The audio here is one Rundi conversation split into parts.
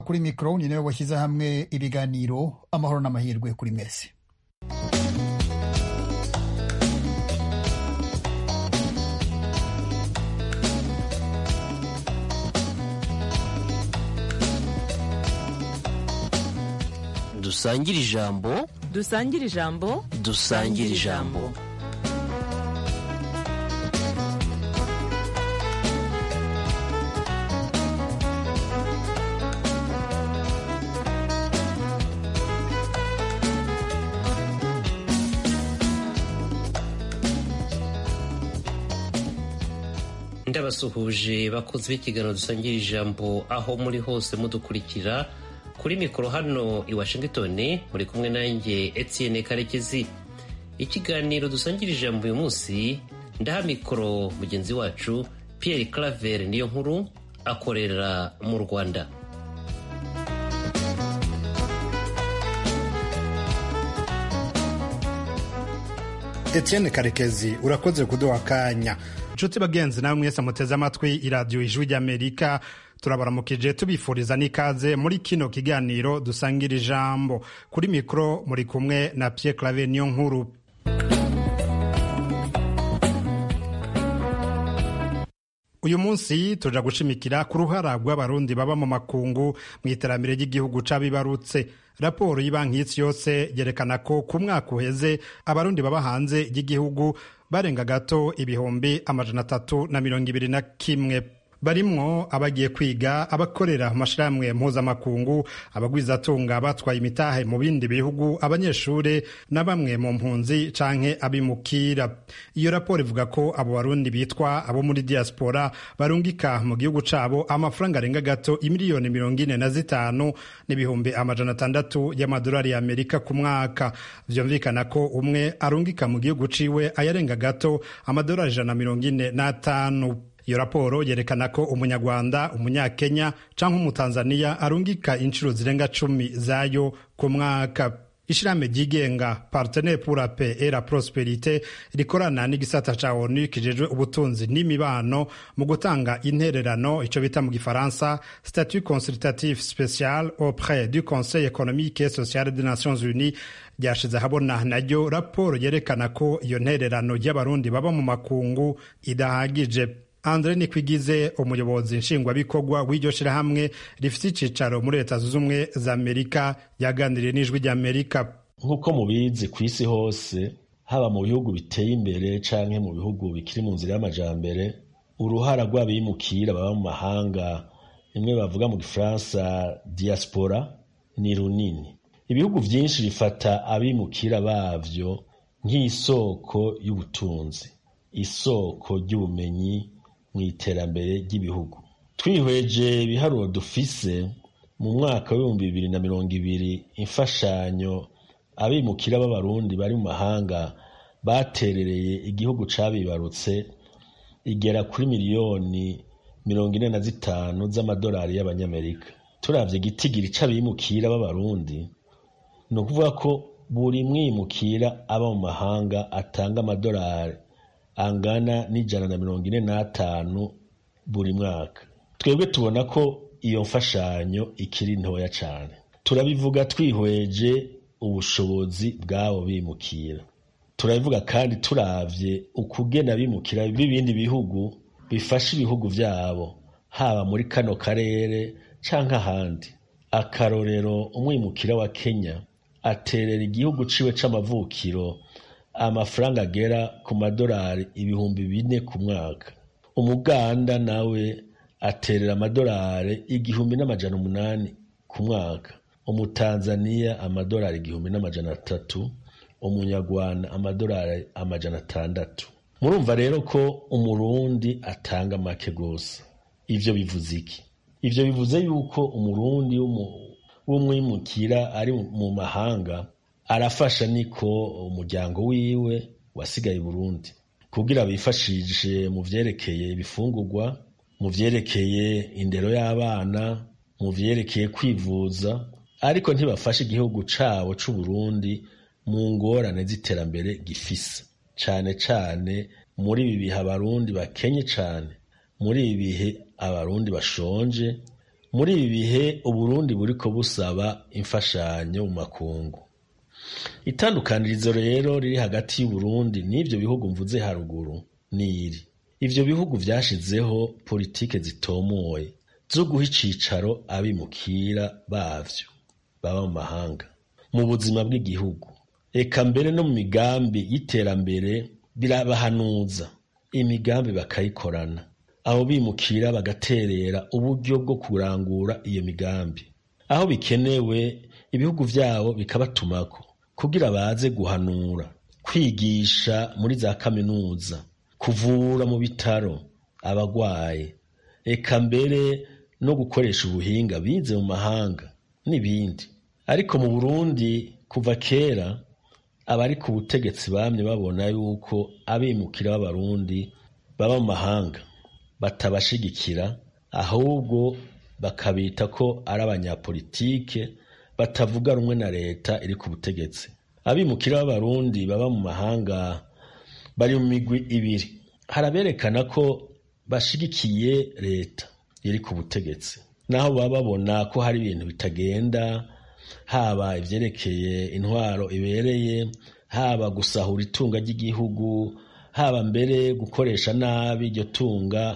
kuri mikoro ni nawe washyize hamwe ibiganiro amahoro n'amahirwe kuri mwese dusangire ijambo dusangire ijambo dusangire ijambo ndabasuhuje bakozi b'ikiganiro dusangira ijambo aho muri hose mudukurikira kuri mikoro hano i washington muri kumwe nanjye etienne karekezi ikiganiro dusangira ijambo uyu munsi ndaha mikoro mugenzi wacu pierre claver niyo nkuru akorera mu rwanda Etienne Karekezi urakoze kuduha akanya nshuti bagenzi nawe mwese muteze amatwi iradiyo ijwi ry'amerika turabaramukije tubifuriza n'ikaze muri kino kiganiro dusangira ijambo kuri mikoro muri kumwe na Pierre Claver niyo nkuru uyu munsi tuja gushimikira ku ruhara rw'abarundi baba mu makungu mu iterambere ry'igihugu c'abibarutse raporo y'ibanki y'isi yose yerekana ko ku mwaka uheze abarundi baba hanze y'igihugu barenga gato ibihumbi amajana atatu na mirongo ibiri na kimwe barimwo abagiye kwiga abakorera mu mashirahamwe mpuzamakungu abagwizatunga batwaye imitahe mu bindi bihugu abanyeshure na bamwe mu mpunzi canke abimukira iyo raporo ivuga ko abo barundi bitwa abo muri diaspora barungika mu gihugu cabo amafaranga arenga gato imiliyoni mirongo ine na zitanu n'ibihumbi amajana atandatu y'amadolari y'amerika ku mwaka vyumvikana ko umwe arungika mu gihugu ciwe ayarenga gato amadolari ijana na mirongo ine n'atanu iyo raporo yerekana ko umunyarwanda umunyakenya canke umutanzaniya arungika inshuro zirenga cumi zayo ku mwaka ishirahamwe ryigenga partenaire pour la paix et la prosperite rikorana n'igisata ca onu kijejwe ubutunzi n'imibano mu gutanga intererano ico bita mu gifaransa statut consultatif spécial auprès du conseil économique et social des nations unies ryashize ahabona naryo raporo yerekana ko iyo ntererano y'abarundi baba mu makungu idahagije andre nikwigize umuyobozi nshingwabikorwa w'iryo shirahamwe rifite icicaro muri leta zunze ubumwe za amerika yaganiriye n'ijwi ry'amerika nk'uko mubizi ku isi hose haba mu bihugu biteye imbere canke mu bihugu bikiri mu nzira y'amajambere uruhara rw'abimukira baba mu mahanga rimwe bavuga mu gifaransa diaspora ni runini ibihugu vyinshi bifata abimukira bavyo nk'isoko y'ubutunzi isoko ry'ubumenyi mu iterambere ry'ibihugu twihweje ibiharuro dufise mu mwaka w'ibihumbi bibiri na mirongo ibiri imfashanyo abimukira b'abarundi bari mu mahanga baterereye igihugu cabibarutse igera kuri miliyoni mirongo ine na zitanu z'amadolari y'abanyamerika turavye igitigiri c'abimukira b'abarundi ni ukuvuga ko buri mwimukira aba mu mahanga atanga amadolari angana n'ijana na mirongo ine n'atanu buri mwaka twebwe tubona ko iyo mfashanyo ikiri ntoya cyane turabivuga twihweje ubushobozi bw'abo bimukira turabivuga kandi turavye ukugena bimukira b'ibindi bihugu bifasha ibihugu vyabo haba muri kano karere canke ahandi akarorero umwimukira wa kenya aterera igihugu ciwe c'amavukiro amafaranga agera ku madolari ibihumbi bine ku mwaka umuganda nawe aterera amadolari igihumbi n'amajana umunani ku mwaka umutanzaniya amadolari igihumbi n'amajana atatu umunyarwanda amadolari amajana atandatu murumva rero ko umurundi atanga make gose ivyo bivuze iki ivyo bivuze yuko umurundi w'umwimukira ari mu mahanga arafasha niko umuryango wiwe wasigaye Burundi kugira bifashishe mu vyerekeye ibifungurwa mu vyerekeye indero y'abana mu vyerekeye kwivuza ariko ntibafashe igihugu cabo c'u Burundi mu ngorane z'iterambere gifise cane cane muri ibi bihe abarundi bakenye cane muri ibi bihe abarundi bashonje muri ibi bihe uburundi buriko busaba imfashanyo mu makungu itandukanirizo rero riri hagati y'uburundi n'ivyo bihugu mvuze haruguru n'iri ivyo bihugu vyashizeho politike zitomoye zo guha icicaro abimukira bavyo baba mu mahanga mu buzima bw'igihugu eka mbere no mu migambi y'iterambere birabahanuza imigambi bakayikorana abo bimukira bagaterera uburyo bwo kurangura iyo migambi aho bikenewe ibihugu vyabo bikabatumako kugira baze guhanura kwigisha muri za kaminuza kuvura mu bitaro abagwaye eka mbere no gukoresha ubuhinga bize mu mahanga n'ibindi ariko mu burundi kuva kera abari ku butegetsi bamye babona yuko abimukira b'abarundi baba mu mahanga batabashigikira ahubwo bakabita ko ari abanyapolitike batavuga rumwe na leta iri ku butegetsi abimukira b'abarundi baba mu mahanga bari mu migwi ibiri haraberekana ko bashigikiye leta iri ku butegetsi naho baba babona ko hari ibintu bitagenda haba ivyerekeye intwaro ibereye haba gusahura itunga ry'igihugu haba mbere gukoresha nabi iryo tunga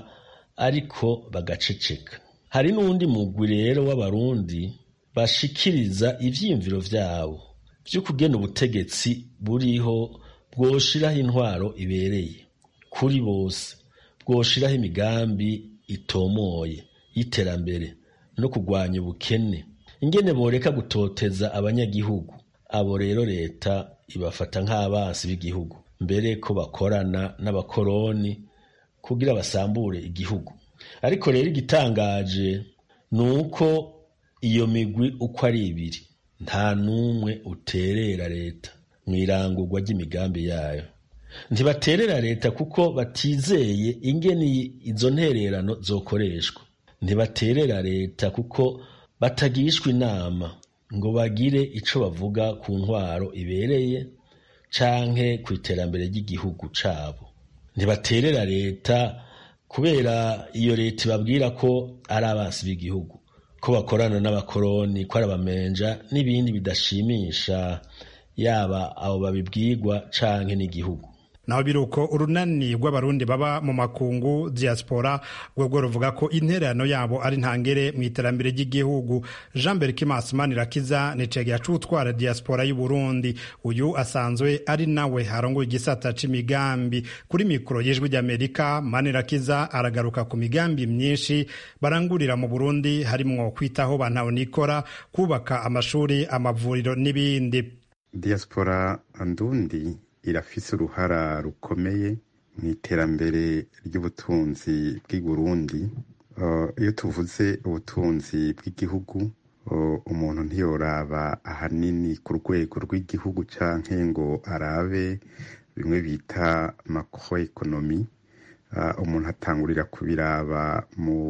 ariko bagaceceka hari n'uwundi mugwi rero w'abarundi bashikiriza ivyiyumviro vyabo vy'ukugena ubutegetsi buriho bwoshiraho intwaro ibereye kuri bose bwoshiraho imigambi itomoye y'iterambere no kurwanya ubukene ingene boreka gutoteza abanyagihugu abo rero leta ibafata nk'abansi b'igihugu mbere ko bakorana n'abakoroni kugira basambure igihugu ariko rero igitangaje ni uko iyo migwi uko ari ibiri nta n'umwe uterera leta mu irangurwa ry'imigambi yayo ntibaterera leta kuko batizeye ingene izo ntererano zokoreshwa ntibaterera leta kuko batagishwa inama ngo bagire ico bavuga ku ntwaro ibereye canke ku iterambere ry'igihugu cabo ntibaterera leta kubera iyo leta ibabwira ko ari abansi b'igihugu ko bakorana n'abakoroni ko ari abamenja n'ibindi bidashimisha yaba abo babibwirwa canke n'igihugu naho biruko urunani rw'abarundi baba mu makungu diaspora rwebwo ruvuga ko intererano yabo ari ntangere mu iterambere ry'igihugu jean berkimas manirakiza ni cegera c'utwara diaspora y'uburundi uyu asanzwe ari nawe arongoye igisata c'imigambi kuri mikoro y'ijwi ry'amerika manirakiza aragaruka ku migambi myinshi barangurira mu burundi harimwo kwitaho bantahonikora kubaka amashuri amavuriro n'ibindi diaspora ndundi irafise uruhara rukomeye mu iterambere ry'ubutunzi bw'i Burundi iyo tuvuze ubutunzi bw'igihugu umuntu ntiyoraba ahanini ku rwego rw'igihugu canke ngo arabe bimwe bita macro economy umuntu atangurira kubiraba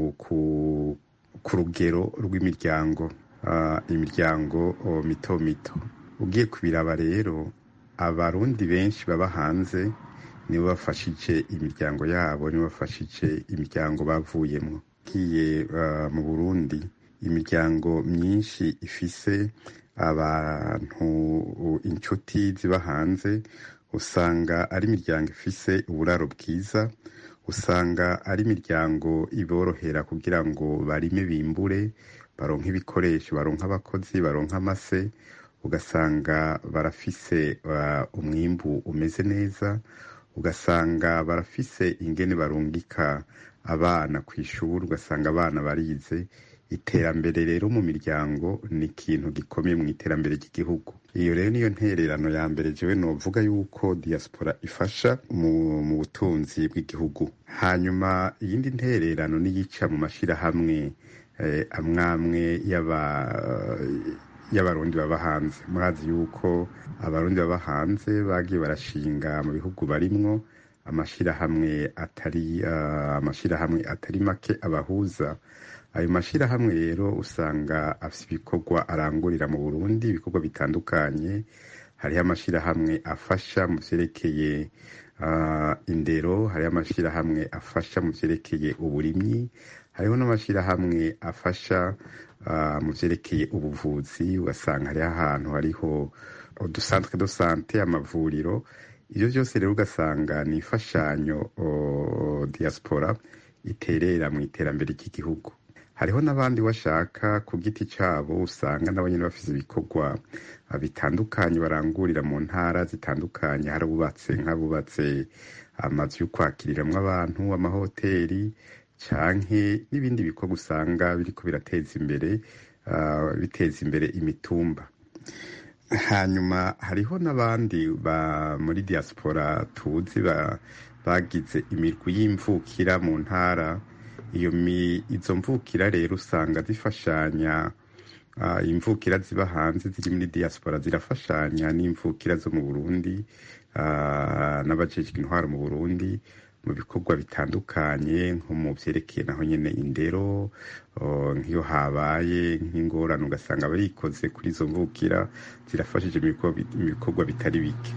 ku rugero rw'imiryango imiryango mito mito ugiye kubiraba rero abarundi benshi baba hanze nibo bafashije imiryango yabo nibo bafashije imiryango bavuyemo ngiye mu burundi imiryango myinshi ifise abantu inshuti ziba hanze usanga ari imiryango ifise uburaro bwiza usanga ari imiryango iborohera kugira ngo barime bimbure baronke ibikoresho baronke abakozi baronke amase ugasanga barafise umwimbu umeze neza ugasanga barafise ingene barungika abana ku ishuri ugasanga abana barize iterambere rero mu miryango ni ikintu gikomeye mu iterambere ry'igihugu iyo rero niyo ntererano ya mbere jewe novuga yuko diaspora ifasha mu, mu butunzi bw'igihugu hanyuma iyindi ntererano niyica mu mashirahamwe eh, amwamwe y'aba y'abarundi baba hanze murazi yuko abarundi baba hanze bagiye barashinga mu bihugu barimwo amashirahamwe atari uh, amashirahamwe atari make abahuza ayo mashirahamwe rero usanga afite ibikorwa arangurira mu Burundi ibikorwa bitandukanye hariho amashirahamwe afasha mu vyerekeye uh, indero hariho amashirahamwe afasha mu vyerekeye uburimyi hariho n'amashyirahamwe afasha mu byerekeye ubuvuzi ugasanga hariho ahantu hariho udusanzwe do sante amavuriro ibyo byose rero ugasanga ni imfashanyo diaspora iterera mu iterambere ry'igihugu hariho n'abandi bashaka ku giti cyabo usanga nabo nyine bafite ibikorwa bitandukanye barangurira mu ntara zitandukanye hari abubatse nk'abubatse amazu yo kwakiriramwo abantu amahoteli canke n'ibindi bikorwa usanga biriko birateza imbere biteza imbere imitumba hanyuma hariho n'abandi ba muri diaspora tuzi bagize imirwi y'imvukira mu ntara iyo izo mvukira rero usanga zifashanya imvukira ziba hanze ziri muri diaspora zirafashanya n'imvukira zo mu burundi n'abajejwe intwaro mu burundi mu bikorwa bitandukanye nko mu byerekeye naho nyine indero nk'iyo habaye nk'ingorane ugasanga barikoze kuri izo mvukira zirafashije mu bikorwa bitari bike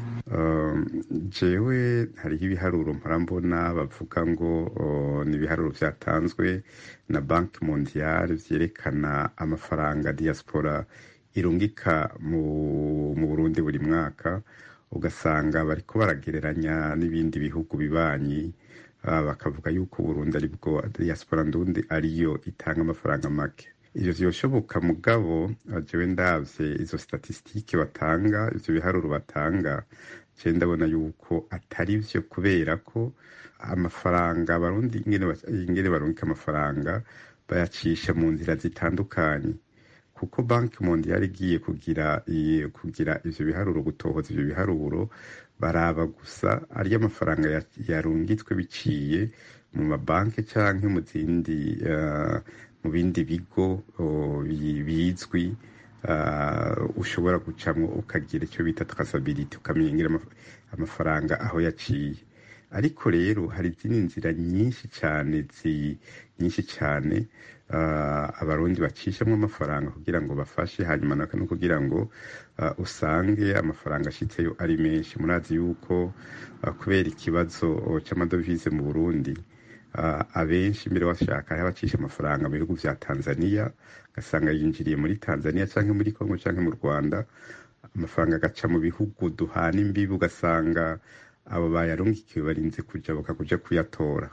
jewe hariho ibiharuro mparambona bavuga ngo ni ibiharuro byatanzwe na banki mondiale byerekana amafaranga diaspora irungika mu burundi buri mwaka ugasanga bariko baragereranya n'ibindi bihugu bibanyi bakavuga yuko Burundi ari bwo diaspora ndundi ariyo itanga amafaranga make ivyo vyoshoboka mugabo jewe ndavye izo statistike batanga ivyo biharuro batanga je ndabona yuko atari vyo kubera ko amafaranga abarundi ingene barungika amafaranga bayacisha mu nzira zitandukanye kuko banki mondiale igiye kugira kugira ivyo biharuro gutohoza ivyo biharuro baraba gusa ari amafaranga yarungitswe biciye mu mabanki canke mu zindi mu bindi bigo bizwi ushobora gucamwo ukagira icyo bita traceability ukamenya amafaranga aho yaciye ariko rero hari izindi nzira nyinshi cyane nyinshi cyane abarundi bacishamo amafaranga kugira ngo bafashe hanyuma no kugira ngo usange amafaranga ashitseyo ari menshi murazi yuko kubera ikibazo cy'amadovize mu burundi abenshi mbere bashaka hariho abacisha amafaranga mu bihugu vya tanzania ugasanga yinjiriye muri tanzania cyangwa muri congo cyangwa mu rwanda amafaranga agaca mu bihugu duhana imbibi ugasanga abo bayarungikiwe barinze kuja bakakuja kuyatora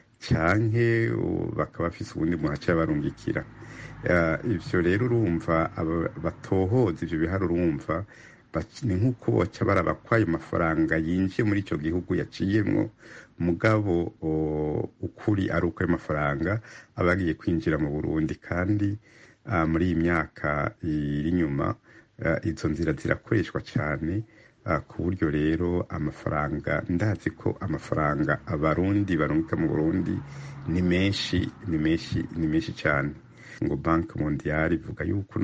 canke bakaba bafise ubundi muhaca barungikira ivyo rero urumva batohoza ivyo biharuro urumva ni nk'uko boca baraba ko ayo mafaranga yinjiye muri ico gihugu yaciyemwo mugabo ukuri ari uko ayo mafaranga aba agiye kwinjira mu burundi kandi muri iyi myaka iri inyuma izo nzira zirakoreshwa cyane ku buryo rero amafaranga ndazi ko amafaranga abarundi barungika mu burundi ni menshi ni menshi ni menshi cyane ngo banki mondiale ivuga yuko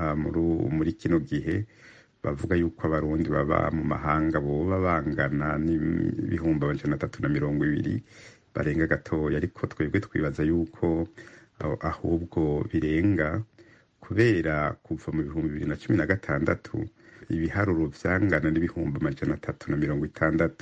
muri kino gihe bavuga yuko abarundi baba mu mahanga boba bangana n'ibihumbi amajana atatu na mirongo ibiri barenga gatoya ariko twebwe twibaza yuko ahubwo birenga kubera kuva mu bihumbi bibiri na cumi na gatandatu ibiharuro vyangana n'ibihumbi amajana atatu na mirongo itandatu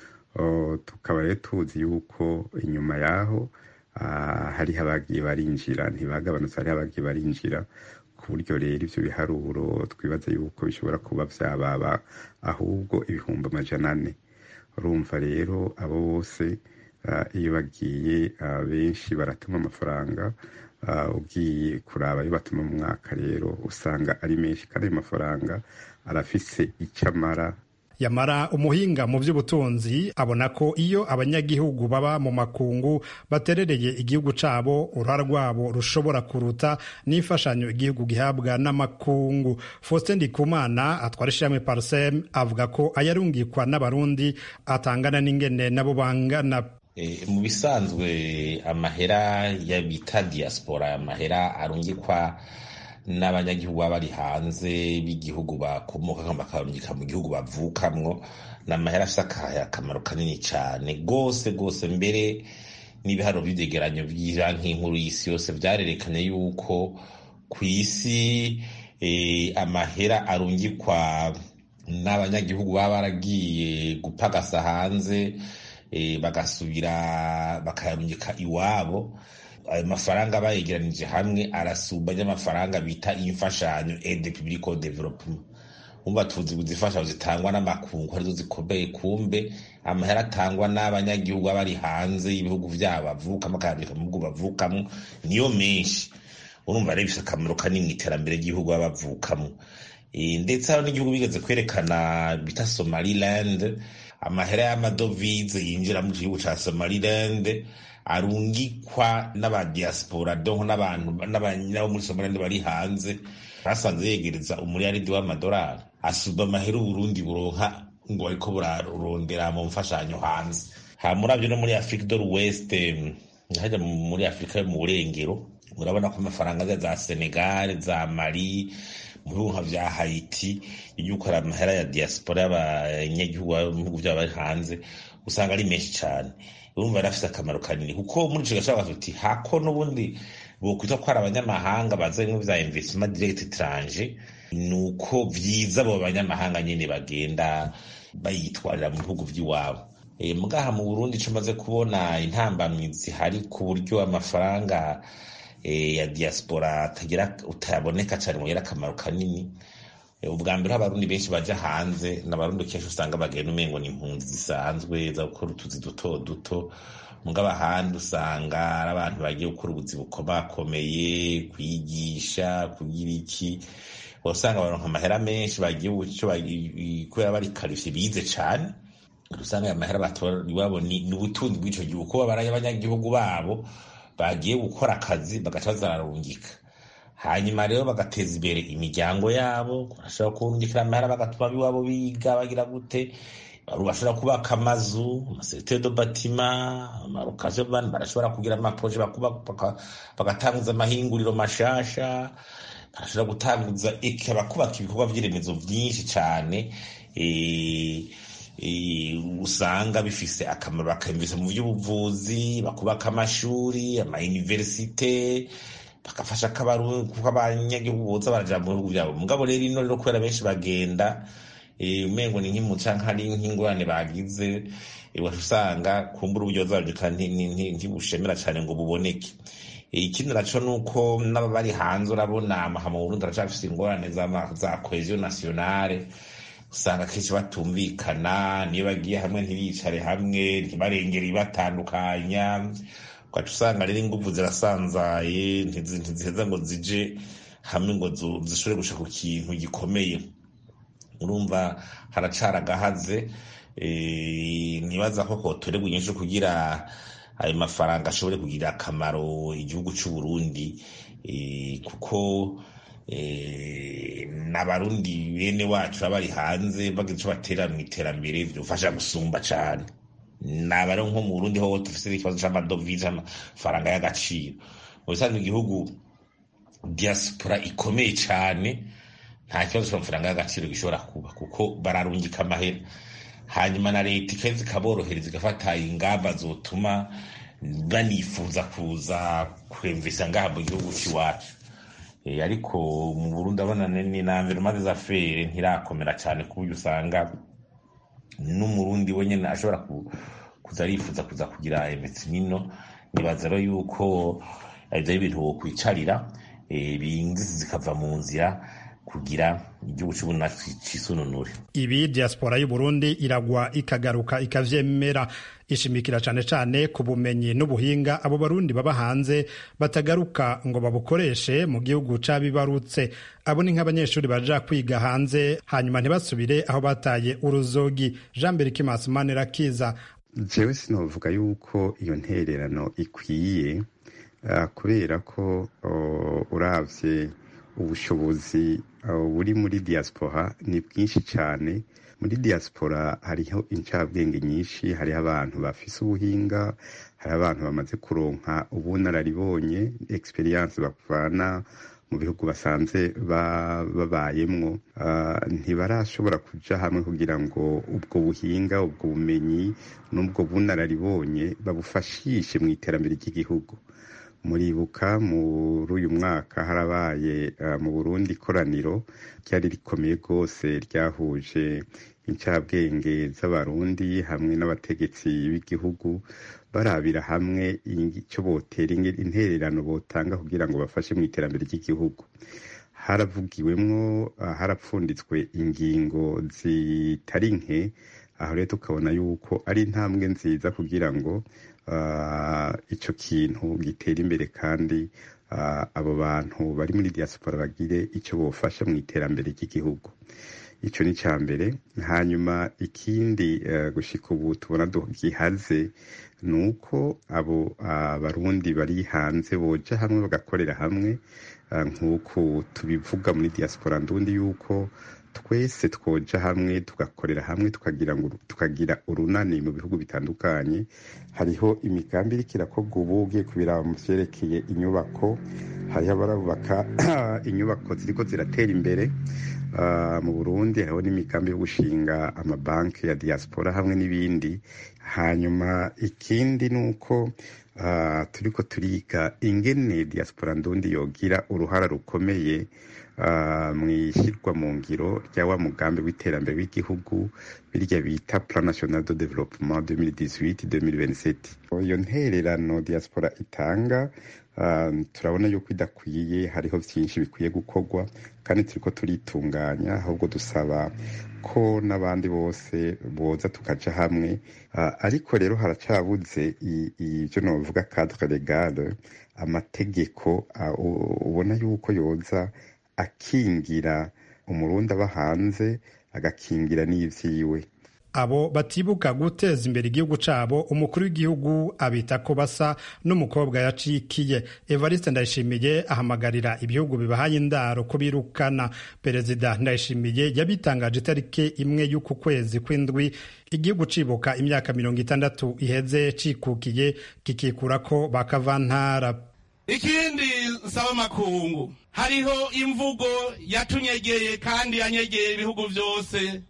tukaba rero tuzi yuko inyuma yaho hariho abagiye barinjira ntibagabanutse hariho abagiye barinjira ku buryo rero ivyo biharuro twibaza yuko bishobora kuba vyababa ahubwo ibihumbi amajana ane urumva rero abo bose iyo bagiye benshi baratuma amafaranga ugiye kuraba ayo batuma mu mwaka rero usanga ari menshi kandi ayo mafaranga arafise icyo amara yamara umuhinga mu by'ubutunzi abona ko iyo abanyagihugu baba mu makungu baterereye igihugu cabo uruhara rwabo rushobora kuruta n'imfashanyo igihugu gihabwa n'amakungu faustin ndikumana atwara ishirahamwe parsem avuga ko ayarungikwa n'abarundi atangana n'ingene nabo bangana mu bisanzwe amahera ya bita diaspora amahera arungikwa n'abanyagihugu baba bari hanze b'igihugu bakomoka bakarungika mu gihugu bavukamwo ni amahera afite akamaro kanini cyane rwose rwose mbere n'ibiharuro by'ibyegeranyo by'ibanki nkuru y'isi yose byarerekanye yuko ku isi amahera arungikwa n'abanyagihugu baba baragiye gupagasa hanze bagasubira bakayarungika iwabo ayo mafaranga bayegeranije hamwe arasumba y'amafaranga bita imfashanyo aide publique au développement umva tuzi izifashanyo zitangwa n'amakungu arizo zikomeye kumbe amahera atangwa n'abanyagihugu baba bari hanze y'ibihugu vyabo bavukamo akayabika mu bihugu bavukamo niyo menshi urumva rero bifite akamaro kanini mu iterambere ry'igihugu baba bavukamo ndetse hari n'igihugu bigeze kwerekana bita somaliland amahera y'amadovize yinjira mu gihugu ca somaliland arungikwa n'abadiaspora donc n'abantu n'abo muri somaliland bari hanze basanze yegereza umuriyaridi w'amadolari asuba amahera uburundi buronka ngo bariko burarondera mu mfashanyo hanze ha muravyo no muri afrique de l'ouest haja muri afurika yo mu burengero murabona ko amafaranga za senegal za mali mu bihugu nka vya haiti yuko ari amahera ya diaspora y'abanyagihugu mu bihugu vyabo bari hanze usanga ari menshi cane urumva yari afise akamaro kanini kuko muri ico gace bavuga tuti hako n'ubundi bokwita ko ari abanyamahanga baza bimwe vya investissement direct étranger nuko vyiza abo banyamahanga nyene bagenda bayitwarira mu bihugu vy'iwabo e, mugaha mu burundi ico maze kubona intambamizi hari ku buryo amafaranga e, ya diaspora atagira utaboneka cane ngo yera akamaro kanini ubwa mbere abarundi benshi baja hanze n'abarundi kenshi usanga bagenda umengo ni impunzi zisanzwe za gukora utuzi duto duto mugabo ahandi usanga ari abantu bagiye gukora ubuzi bukomakomeye kwigisha kugira iki usanga baronka amahera menshi bagiye kubera bari karifiye bize cane usanga aya mahera batora iwabo ni ubutunzi bw'ico gihugu kuba baraye abanyagihugu babo bagiye gukora akazi bagaca bazararungika hanyuma rero bagateza imbere imiryango yabo barashobora kurungikira amahera bagatuma iwabo biga bagira gute bashobora kubaka amazu amasekiteri do batima amarokaje barashobora kugira amaproje bagatanguza amahinguriro mashasha barashobora gutanguza bakubaka ibikorwa vy'iremezo vyinshi cane usanga bifise akamaro bakayumvisa mu vy'ubuvuzi bakubaka amashuri amayuniversite bagafasha kuko abanyagihugu boza baraja mu bihugu vyabo mugabo rero ino rero kubera benshi bagenda umengo ni nk'imuca nkari nk'ingurane bagize wacu usanga kumbura uburyo bazarungika ntibushemera cane ngo buboneke ikindi naco nuko n'ababari hanze urabona amaha mu burundi aracafise ingorane za cohesion nationale usanga kenshi batumvikana niyo bagiye hamwe ntibicare hamwe ntibarengere ibatandukanya ugaca usanga rero inguvu zirasanzaye ntiziheza ngo zije hamwe ngo zishobore gusha ku kintu gikomeye urumva haracara agahaze ntibaza ko kotorerwa inyinshi kugira ayo mafaranga ashobore kugira akamaro igihugu c'u Burundi kuko n'abarundi bene wacu baba bari hanze bagira ico batera mu iterambere vyofasha gusumba cane naba rero nko mu Burundi ho dufise ikibazo c'amadovize amafaranga y'agaciro mu bisanzwe igihugu diaspora ikomeye cane nta kibazo c'amafaranga y'agaciro gishobora kuba kuko bararungika amahera hanyuma na leta ikaheza ikaborohereza igafata ingamba zotuma banifuza kuza kwemvisa ngaha mu gihugu c'iwacu ariko mu Burundi abona ni na environnement des affaires ntirakomera cane ku buryo usanga n'umurundi wenyene ashobora kuza arifuza kuza kugira emetsinino nibaza rero yuko ivyo ari ibintu wokwicarira bingizi zikava mu nzira kugira igihugu c'uburundi cisununure ibi diaspora y'uburundi iragwa ikagaruka ikavyemera ishimikira cane cane ku bumenyi n'ubuhinga abo barundi baba hanze batagaruka ngo babukoreshe mu gihugu c'abibarutse abo ni nk'abanyeshuri baja kwiga hanze hanyuma ntibasubire aho bataye uruzogi jean berikimasi manirakiza jewe sinovuga yuko iyo ntererano ikwiye uh, kubera ko uh, uravye ubushobozi buri muri diaspora ni bwinshi cyane muri diaspora hariho incabwenge nyinshi hariho abantu bafise ubuhinga hariho abantu bamaze kuronka ubunararibonye experience bavana mu bihugu basanze babayemwo ntibarashobora kuja hamwe kugira ngo ubwo buhinga ubwo bumenyi n'ubwo bunararibonye babufashishe mu iterambere ry'igihugu muribuka muri uyu mwaka harabaye mu burundi ikoraniro ryari rikomeye rwose ryahuje incabwenge z'abarundi hamwe n'abategetsi b'igihugu barabira hamwe icyo botera intererano botanga kugira ngo bafashe mu iterambere ry'igihugu haravugiwemwo harapfunditswe ingingo zitari nke aho rero tukabona yuko ari intambwe nziza kugira ngo icyo kintu gitera imbere kandi abo bantu bari muri diaspora bagire icyo bofasha mu iterambere ry'igihugu icyo ni icya mbere hanyuma ikindi gushika ubu tubona gihaze ni uko abo barundi bari hanze boja hamwe bagakorera hamwe nk'uko tubivuga muri diaspora ndundi yuko twese twoja hamwe tugakorera hamwe tukagira ngo tukagira urunani mu bihugu bitandukanye hariho imigambi iriko irakorwa ubu ugiye kubiraba mu vyerekeye inyubako hariho abarubaka inyubako ziriko ziratera imbere mu burundi hariho n'imigambi yo gushinga amabanki ya diaspora hamwe n'ibindi hanyuma ikindi ni uko turiko turiga ingene diaspora ndundi yogira uruhara rukomeye mu ishyirwa mu ngiro rya wa mugambi w'iterambere w'igihugu birya bita plan national de développement 2018-2027 iyo ntererano diaspora itanga turabona yuko idakwiye hariho byinshi bikwiye gukorwa kandi turiko turitunganya ahubwo dusaba ko n'abandi bose boza tukaja hamwe ariko rero haracabuze ibyo novuga cadre legale amategeko ubona yuko yoza akingira umurundi aba hanze agakingira n'ivyiwe abo batibuka guteza imbere igihugu cabo umukuru w'igihugu abita ko basa n'umukobwa yacikiye evariste ndayishimiye ahamagarira ibihugu bibahaye indaro ko birukana perezida ndayishimiye yabitangaje itariki imwe y'uku kwezi kw'indwi igihugu cibuka imyaka mirongo itandatu iheze cikukiye kikikurako bakavantara ikindi nsaba makungu hariho imvugo yatunyegeye kandi yanyegeye ibihugu byose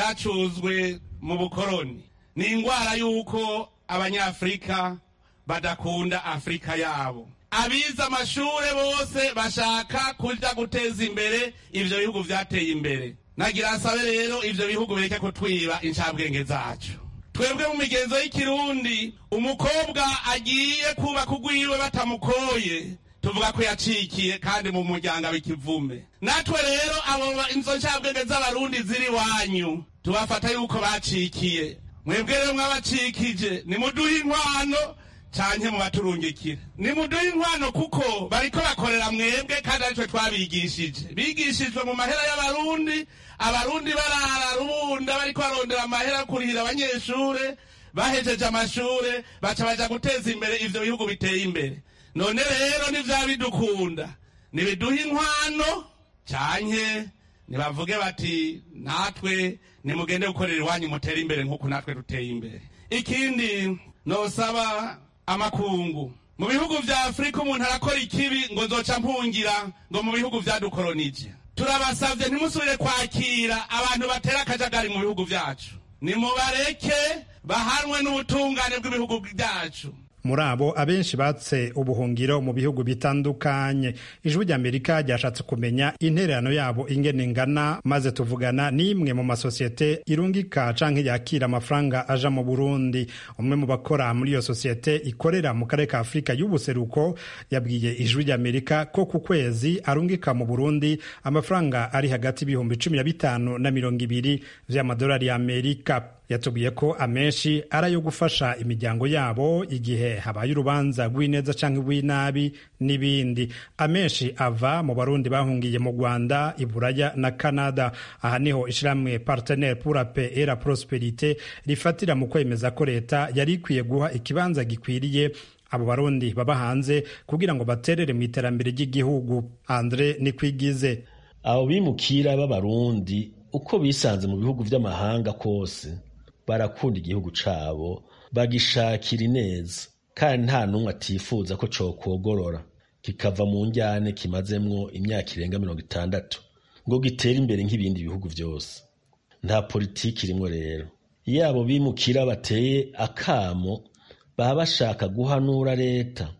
byacuzwe mu bukoroni ni indwara y'uko abanyafurika badakunda afurika yabo abize amashure bose bashaka kuja guteza imbere ivyo bihugu vyateye imbere nagira asabe rero ivyo bihugu bireke kutwiba incabwenge zacu twebwe mu migenzo y'ikirundi umukobwa agiye kubaka ugwiwe batamukoye tuvuga ko yacikiye kandi mu muryango w'ikivume natwe rero abo inzo ncabwenge z'abarundi ziri wanyu tubafata yuko bacikiye mwebwe rero mwabacikije nimuduhe inkwano canke mubaturungikire nimuduhe inkwano kuko bariko bakorera mwebwe kandi aritwe twabigishije bigishijwe mu mahera y'abarundi abarundi barara rubunda bariko barondera amahera yo kurihira abanyeshure bahejeje amashure baca baja guteza imbere ivyo bihugu biteye imbere none rero nivya bidukunda nibiduhe inkwano canke nibavuge bati natwe nimugende gukorera iwanyu mutere imbere nk'uko natwe duteye imbere ikindi nosaba amakungu mu bihugu vya afurika umuntu arakora ikibi ngo nzoca mpungira ngo mu bihugu vyadukoronije turabasavye ntimusubire kwakira abantu batera akajagari mu bihugu vyacu nimubareke bahanwe n'ubutungane bw'ibihugu vyacu muri abo abenshi batse ubuhungiro mu bihugu bitandukanye ijwi ry'amerika ryashatse kumenya intererano yabo ingene ingana maze tuvugana n'imwe mu masosiyete irungika canke yakira amafaranga aja mu burundi umwe mu bakora muri iyo sosiyete ikorera mu karere ka afurika y'ubuseruko yabwiye ijwi ry'amerika ko ku kwezi arungika mu burundi amafaranga ari hagati y'ibihumbi cumi na bitanu na mirongo ibiri vy'amadolari y'amerika yatubwiye ko amenshi ari ayo gufasha imiryango yabo igihe habaye urubanza rw'ineza cyangwa rw'inabi n'ibindi amenshi ava mu barundi bahungiye mu rwanda iburaya na canada aha niho ishyirahamwe partenaire pour la paix et la prosperite rifatira mu kwemeza ko leta yari ikwiye guha ikibanza gikwiriye abo barundi baba hanze kugira ngo baterere mu iterambere ry'igihugu andre nikwigize abo bimukira b'abarundi uko bisanze mu bihugu by'amahanga kose barakunda igihugu cabo bagishakira ineza kandi nta n'umwe atifuza ko cokogorora kikava mu njyane kimazemwo imyaka irenga mirongo itandatu ngo gitere imbere nk'ibindi bihugu byose nta politiki irimwo rero iyo abo bimukira bateye akamo baba bashaka guhanura leta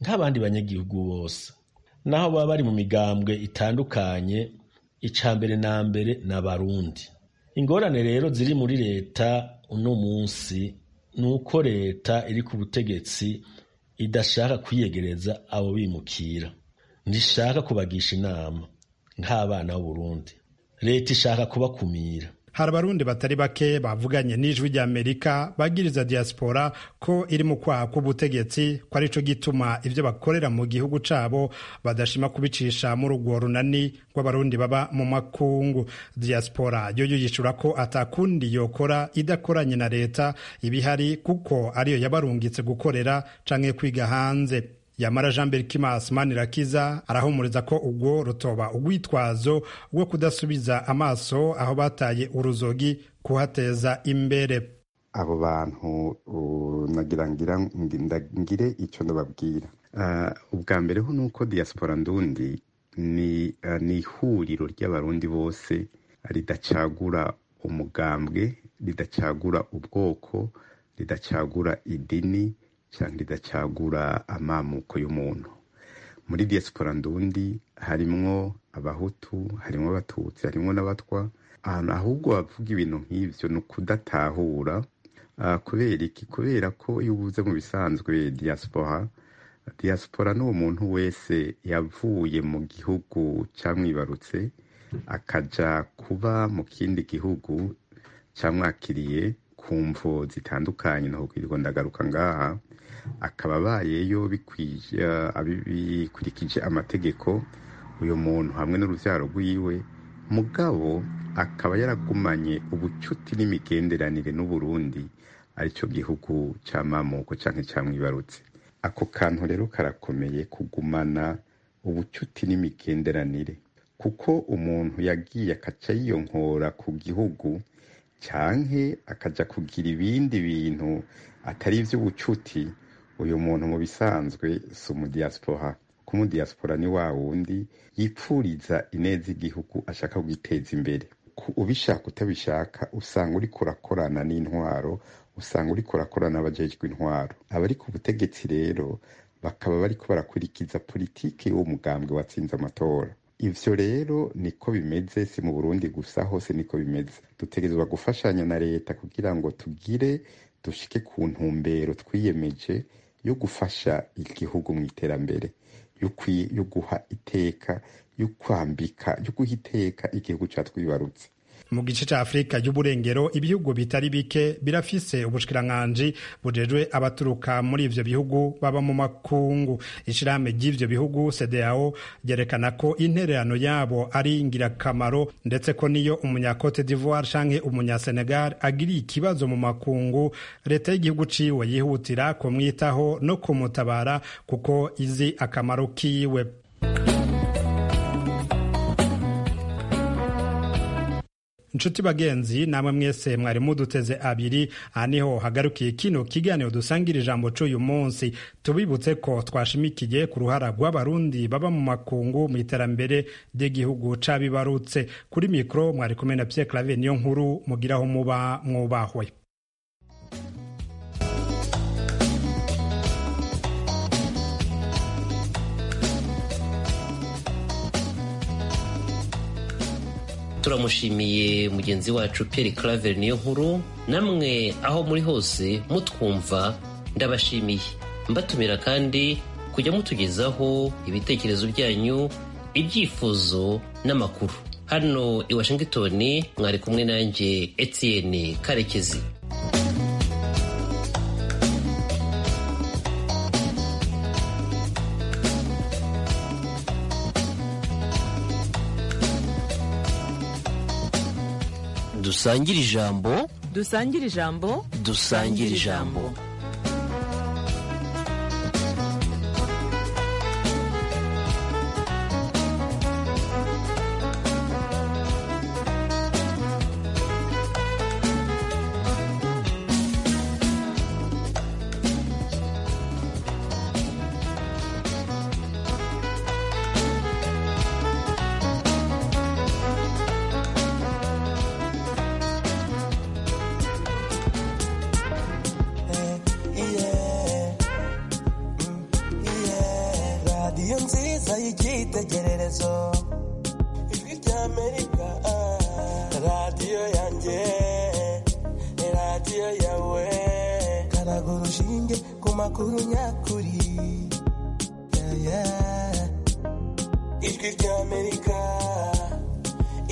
nk'abandi banyagihugu bose naho baba bari mu migambwe itandukanye ica mbere na mbere ni abarundi ingorane rero ziri muri leta uno munsi ni uko leta iri ku butegetsi idashaka kwiyegereza abo bimukira ntishaka kubagisha inama nk'abana b'uburundi leta ishaka kubakumira hari abarundi batari bake bavuganye n'ijwi ry'amerika bagiriza diaspora ko iri mu kwaha k'ubutegetsi ko arico gituma ivyo bakorera mu gihugu cabo badashima kubicisha muri urwo runani rw'abarundi baba mu makungu diaspora yoyo yishura ko atakundi yokora idakoranye na leta ibihari kuko ariyo yabarungitse gukorera canke kwiga hanze yamara jean berkimas manirakiza arahumuriza ko ubwo rutoba urwitwazo rwo kudasubiza amaso aho bataye uruzogi kuhateza imbere abo bantu nagira ngire icyo ndababwira ubwa mbere ho ni uko diaspora ndundi ni ihuriro ry'abarundi bose ridacagura umugambwe ridacagura ubwoko ridacagura idini cyangwa ridacagura amamuko y'umuntu muri diaspora ndundi harimwo abahutu harimwo abatutsi harimwo n'abatwa ahubwo bavuga ibintu nk'ibyo ni ukudatahura kubera iki kubera ko iyo ubuze mu bisanzwe diaspora diaspora ni umuntu wese yavuye mu gihugu cyamwibarutse akaja kuba mu kindi gihugu cyamwakiriye ku mvo zitandukanye naho kwirirwa ndagaruka ngaha akaba abayeyo bikurikije amategeko uyu muntu hamwe n'urubyaro rwiwe mugabo akaba yaragumanye ubucuti n'imigenderanire n'uburundi aricyo gihugu cy'amamuko cyangwa cyamwibarutse ako kantu rero karakomeye kugumana ubucuti n'imigenderanire kuko umuntu yagiye akaca yiyonkora ku gihugu cyangwa akajya kugira ibindi bintu atari iby'ubucuti uyu muntu mu bisanzwe si umudiyasipora kuko umudiyasipora ni wa wundi yipfuriza ineza igihugu ashaka kugiteza imbere ubishaka utabishaka usanga uri kurakorana n'intwaro usanga uri kurakorana n'abajejwe intwaro abari ku butegetsi rero bakaba bari ko barakurikiza politiki y'uwo mugambwe watsinze amatora ivyo rero niko bimeze si mu burundi gusa hose niko bimeze dutegerezwa gufashanya na leta kugira ngo tugire dushike ku ntumbero twiyemeje yo gufasha igihugu mu iterambere yo guha iteka yo kwambika yo guha iteka igihugu catwibarutse mu gice ca afurika y'uburengero ibihugu bitari bike birafise ubushikiranganji bujejwe abaturuka muri ivyo bihugu baba mu makungu ishirahamwe ry'ivyo bihugu cdao ryerekana ko intererano yabo ari ngirakamaro ndetse ko niyo umunyacote d'ivoire canke umunyasenegal agiriye ikibazo mu makungu leta y'igihugu ciwe yihutira kumwitaho no kumutabara kuko izi akamaro kiwe inshuti bagenzi namwe mwese mwari muduteze abiri aha niho hagarukiye kino kiganiro dusangira ijambo c'uyu munsi tubibutse ko twashimikiye ku ruhara rw'abarundi baba mu makungu mu iterambere ry'igihugu cabibarutse kuri mikoro mwari kumwe na Pierre Claver niyo nkuru mugiraho muba mwubahwe turamushimiye mugenzi wacu Pierre Claver niyo nkuru namwe aho muri hose mutwumva ndabashimiye mbatumira kandi kujya mutugezaho ibitekerezo byanyu ibyifuzo n'amakuru hano i Washington mwari kumwe nanjye Etienne Karekezi dusangire ijambo dusangire ijambo dusangire ijambo amerika radiyo yanjye radiyo yawe karaga urushinge ku makuru nyakuri yeah, yeah. ijwi ry'amerika